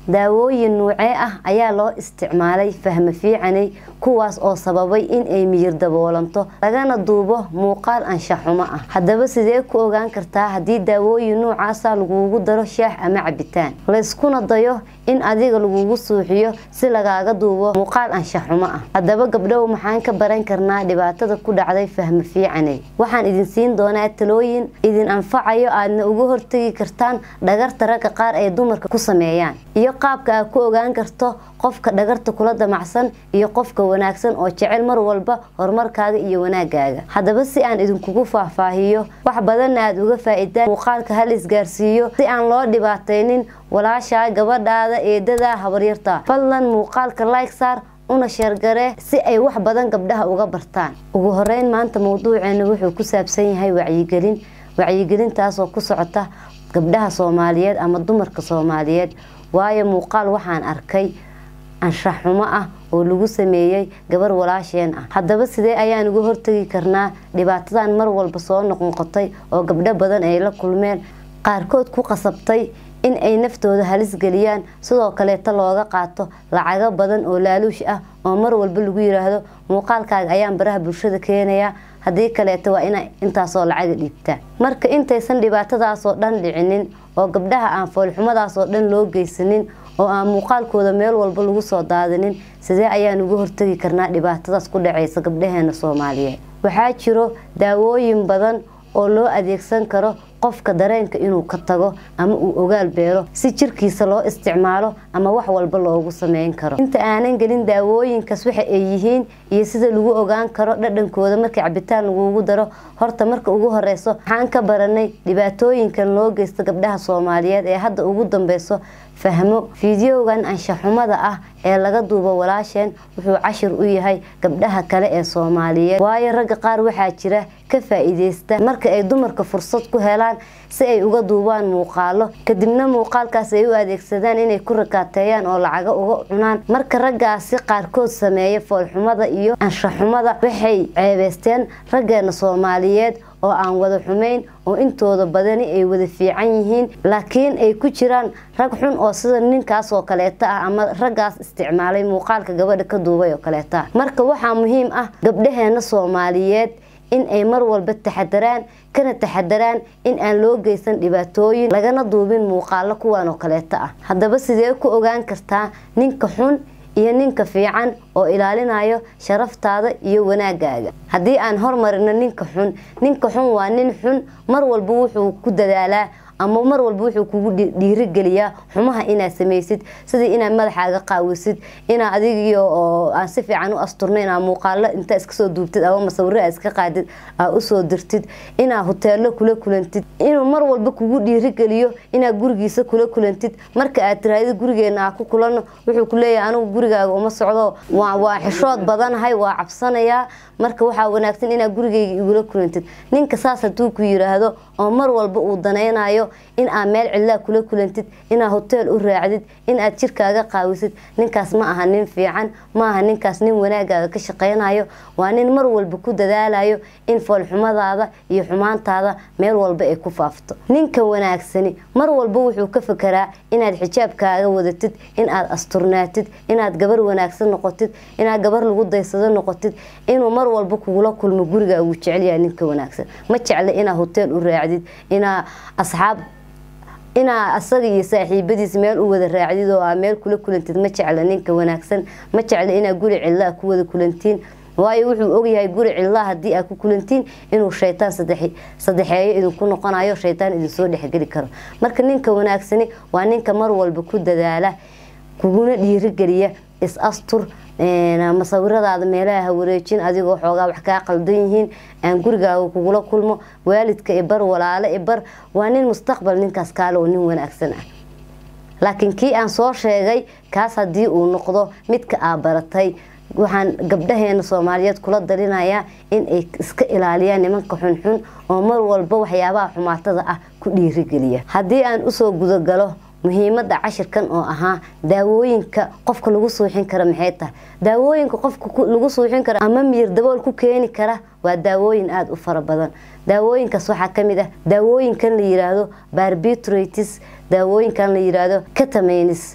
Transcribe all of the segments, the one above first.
daawooyin nuucee ah ayaa loo isticmaalay fahmo fiicanay kuwaas oo sababay in ay miyir daboolanto lagana duubo muuqaal anshaxumo ah haddaba sidee ku ogaan kartaa haddii daawooyin nuucaasa lagugu daro shaax ama cabitaan layskuna dayo in adiga lagugu suuxiyo si lagaaga duubo muuqaal anshaxumo ah haddaba gabdhow maxaan ka baran karnaa dhibaatada ku dhacday fahmo fiicanay waxaan idin siin doonaa talooyin idin anfacayo aadna uga hortegi kartaan dhagarta ragga qaar ay dumarka ku sameeyaan iyo qaabka aad ku ogaan karto qofka dhagarta kula damacsan iyo qofka wanaagsan oo jecel mar walba horumarkaaga iyo wanaagaaga haddaba si aan idinkugu faahfaahiyo wax badanna aad uga faa-idaan muuqaalka hal isgaarsiiyo si aan loo dhibaataynin walaashaa gabadhaada eedadaa habaryarta fadlan muuqaalka like saar una sheergaree si ay wax badan gabdhaha uga bartaan ugu horeyn maanta mawduuceena wuxuu ku saabsan yahay wacyigelin wacyigelintaasoo ku socota gabdhaha soomaaliyeed ama dumarka soomaaliyeed waayo muuqaal waxaan arkay anshaxumo ah oo lagu sameeyey gabar walaasheen ah haddaba sidee ayaan uga hortagi karnaa dhibaatadan mar walba soo noqnoqotay oo gabdho badan ay la kulmeen qaarkood ku qasabtay in ay naftooda halis geliyaan sidoo kaleeta looga qaato lacago badan oo laaluush ah oo mar walba lagu yiraahdo muuqaalkaaga ayaan baraha bulshada keenayaa haddii kaleeta waa ina intaasoo lacaga dhiibtaa marka intaysan dhibaatadaasoo dhan dhicinin oo gabdhaha aan foolxumadaasoo dhan loo geysanin oo aan muuqaalkooda meel walba lagu soo daadinin sidee ayaan uga hortagi karnaa dhibaatadaas ku dhacaysa gabdhaheena soomaaliyeed waxaa jiro daawooyin badan oo loo adeegsan karo qofka dareenka inuu ka tago ama uu ogaal beelo si jirkiisa loo isticmaalo ama wax walba loogu sameyn karo inta aanan gelin daawooyinkaas waxa ay yihiin iyo sida lagu ogaan karo dhadhankooda marka cabitaan lagugu daro horta marka ugu horeyso waxaan ka baranay dhibaatooyinkan loo geysta gabdhaha soomaaliyeed ee hadda ugu dambeyso fahmo fideogan anshaxumada ah ee laga duubo walaasheen wuxuu cashir u yahay gabdhaha kale ee soomaaliyeed waayo ragga qaar waxaa jira ka faa-iideysta marka ay dumarka fursad ku helaan si ay uga duubaan muuqaalo kadibna muuqaalkaas ay u adeegsadaan inay ku rakaateeyaan oo lacaga uga cunaan marka raggaasi qaarkood sameeya foolxumada iyo anshaxumada waxay ceebeysteen raggeena soomaaliyeed oo aan wada xumayn oo intooda badani ay wada fiican yihiin laakiin ay ku jiraan rag xun oo sida ninkaas oo kaleeta ah ama raggaas isticmaalay muuqaalka gabadha ka duubay oo kaleeta ah marka waxaa muhiim ah gabdhaheena soomaaliyeed in ay mar walba taxadaraan kana taxadaraan in aan loo geysan dhibaatooyin lagana duubin muuqaalo kuwan oo kaleeta ah haddaba sidee ku ogaan kartaa ninka xun iyo ninka fiican oo ilaalinayo sharaftaada iyo wanaagaaga haddii aan hormarino ninka xun ninka xun waa nin xun mar walba wuxuu ku dadaalaa ama mar walba wuxuu kugu dhiirigeliyaa xumaha inaad samaysid sidii inaad madaxaaga qaawisid inaa adigiyo oo aan si fiican u asturno inaa muuqaalo intaa iska soo duubtid ama masawiro aa iska qaadid aa usoo dirtid inaa huteelo kula kulantid inuu mar walba kugu dhiirigeliyo inaa gurigiisa kula kulantid marka aad tiraahdi gurigeena aa ku kulano wuxuu ku leeyahay anigu gurigaaga uma socdo waa xishood badanahay waa cabsanayaa marka waxaa wanaagsan inaa gurigeyga igula kulantid ninka saas haduu ku yiraahdo oo mar walba uu danaynayo in aad meel cidlaa kula kulantid inaad hoteel u raacdid in aad jirkaaga qaawisid ninkaas ma aha nin fiican ma aha ninkaas nin wanaagaaga ka shaqaynayo waa nin mar walba ku dadaalayo in foolxumadaada iyo xumaantaada meel walba ay ku faafto ninka wanaagsani mar walba wuxuu ka fekeraa inaad xijaabkaaga wadatid in aad asturnaatid inaad gabar wanaagsan noqotid inaad gabar lagu daysado noqotid inuu mar walba kugula kulmo gurigaa uu jecelyahay ninka wanaagsan ma jecla inaad hoteel u raacdid inaa asxaab inaa asaga iyo saaxiibadiis meel u wada raacdid oo aa meel kula kulantid ma jecla ninka wanaagsan ma jecla inaa guri cidlaa ku wada kulantiin waayo wuxuu ogyahay guri cidlaa haddii aad ku kulantiin inuu shaytaan sadexeeyo idinku noqonayo shaytaan idinsoo dhexgeli karo marka ninka wanaagsani waa ninka mar walba ku dadaala kuguna dhiirigeliya is astur masawiradaada meelaha ha wareejin adigoo xoogaa wax kaa qaldan yihiin aan gurigaaga kugula kulmo waalidka ibar walaalo ibar waa nin mustaqbal ninkaas kaale oo nin wanaagsan ah laakiin kii aan soo sheegay kaas haddii uu noqdo midka aa baratay waxaan gabdhaheena soomaaliyeed kula dalinayaa in ay iska ilaaliyaan nimanka xunxun oo mar walba waxyaabaha xumaatada ah ku dhiirigeliya haddii aan usoo gudagalo muhiimada cashirkan oo ahaa daawooyinka qofka lagu suuxin kara maxay tahay daawooyinka qofka lagu suuxin kara ama miyir dabool ku keeni kara waa daawooyin aada u fara badan daawooyinkaas waxaa kamid ah daawooyinkan la yiraahdo barbitratis daawooyinkan la yiraahdo catamanis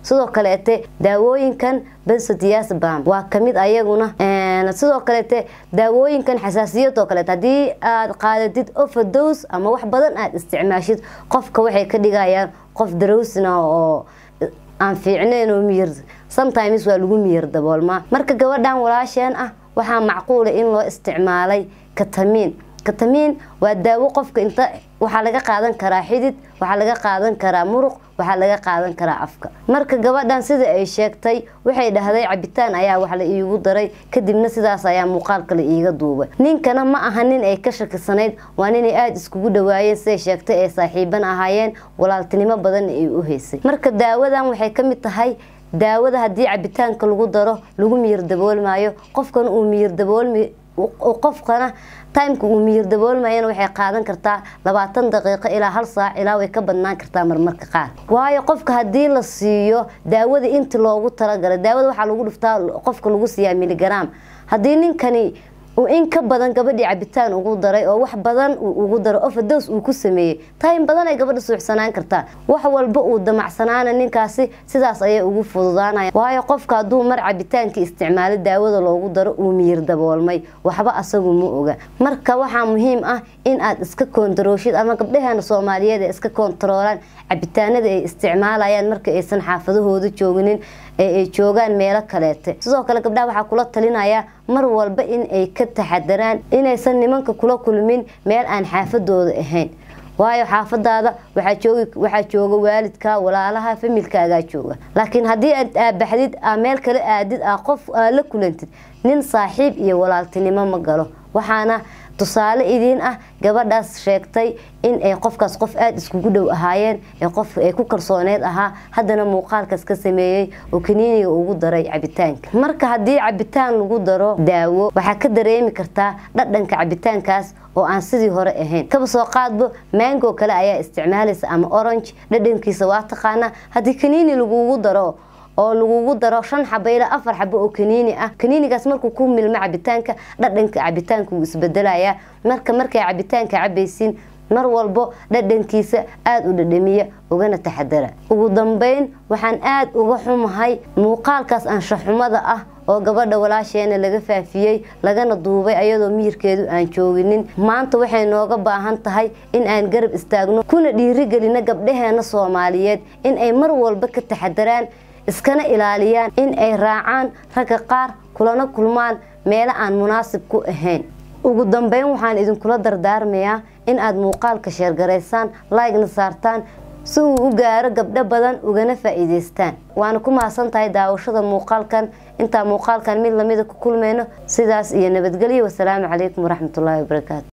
sidoo kaleete daawooyinkan bensodiazepam waa kamid ayaguna sidoo kaleete daawooyinkan xasaasiyadoo kaleete haddii aad qaadatid overdose ama wax badan aad isticmaashid qofka waxay ka dhigayaan qof darowsina oo aan fiicnayn oo miyir sometimes waa lagu miyir daboolmaa marka gabadhan walaasheen ah waxaa macquula in loo isticmaalay katamiin katamiin waa daawo qofka inta waxaa laga qaadan karaa xidid waxaa laga qaadan karaa muruq waxaa laga qaadan karaa afka marka gabadhan sida ay sheegtay waxay dhahday cabitaan ayaa wax la iigu daray kadibna sidaas ayaa muuqaalka la iiga duubay ninkana ma aha nin ay ka shakisanayd waa ninay aada iskugu dhawaayeen siday sheegtay ay saaxiiban ahaayeen walaaltinimo badanna ay u haysay marka daawadan waxay ka mid tahay daawada haddii cabitaanka lagu daro lagu miyir daboolmaayo qofkana uu miyir daboolmi qofkana timeka uu miyir daboolmayana waxay qaadan kartaa labaatan daqiiqo ilaa hal saac ilaa way ka badnaan kartaa marmarka qaar waayo qofka haddii la siiyo daawada inti loogu talagalay daawada waxaa lagu dhuftaa qofka lagu siiyaa miligram haddii ninkani uu in ka badan gabadhii cabitaan ugu daray oo wax badan uu ugu daro ofados uu ku sameeyey time badan ay gabadha suuxsanaan kartaa wax walba uu damacsanaana ninkaasi sidaas ayay ugu fududaanaya waayo qofka hadduu mar cabitaankii isticmaalo daawada loogu daro uu miyir daboolmay waxba asagu ma oga marka waxaa muhiim ah in aad iska koontarooshid ama gabdhaheena soomaaliyeed ay iska koontaroolaan cabitaanada ay isticmaalayaan marka aysan xaafadahooda jooginin ee ay joogaan meelo kaleete sidoo kale gabdhaha waxaa kula talinayaa mar walba in ay ka taxadaraan inaysan nimanka kula kulmin meel aan xaafadooda ahayn waayo xaafadaada waxaa jooga waalidka walaalaha familkaagaa jooga laakiin haddii aad aabaxdid aa meel kale aadid aa qof aa la kulantid nin saaxiib iyo walaaltinimo ma galo waxaana tusaale idiin ah gabadhaas sheegtay in ay qofkaas qof aada iskugu dhow ahaayeen qof ay ku kalsooneed ahaa haddana muuqaalkaas ka sameeyey oo kaniiniga ugu daray cabitaanka marka haddii cabitaan lagu daro daawo waxaa ka dareemi kartaa dhadhanka cabitaankaas oo aan sidii hore ahayn kaba soo qaadbo mango kale ayaa isticmaalaysa ama orange dhadhankiisa waa taqaanaa haddii kaniini lagugu daro oo lagugu daro shan xabo ilaa afar xabo oo kaniini ah kaniinigaas markuu ku milmo cabitaanka dhadhanka cabitaanka wuu isbedelayaa marka markay cabitaanka cabaysiin mar walbo dhadhankiisa aada u dhadhamiya ugana taxadara ugu dambeyn waxaan aada uga xumahay muuqaalkaas anshaxumada ah oo gabadha walaasheena laga faafiyey lagana duubay ayadoo miyirkeedu aan jooginin maanta waxay nooga baahan tahay in aan garab istaagno kuna dhiirigelino gabdhaheena soomaaliyeed in ay mar walba ka taxadaraan iskana ilaaliyaan in ay raacaan ragga qaar kulana kulmaan meelo aan munaasib ku ahayn ugu dambeyn waxaan idinkula dardaarmayaa in aad muuqaalka sheergaraysaan laygna saartaan si uu u gaaro gabdho badan ugana faa'iidaystaan waana ku mahadsan tahay daawashada muuqaalkan intaa muuqaalkan mid lamida ku kulmayno sidaas iyo nabadgelyo wasalaamu calaykum waraxmatullaahi wabarakaatu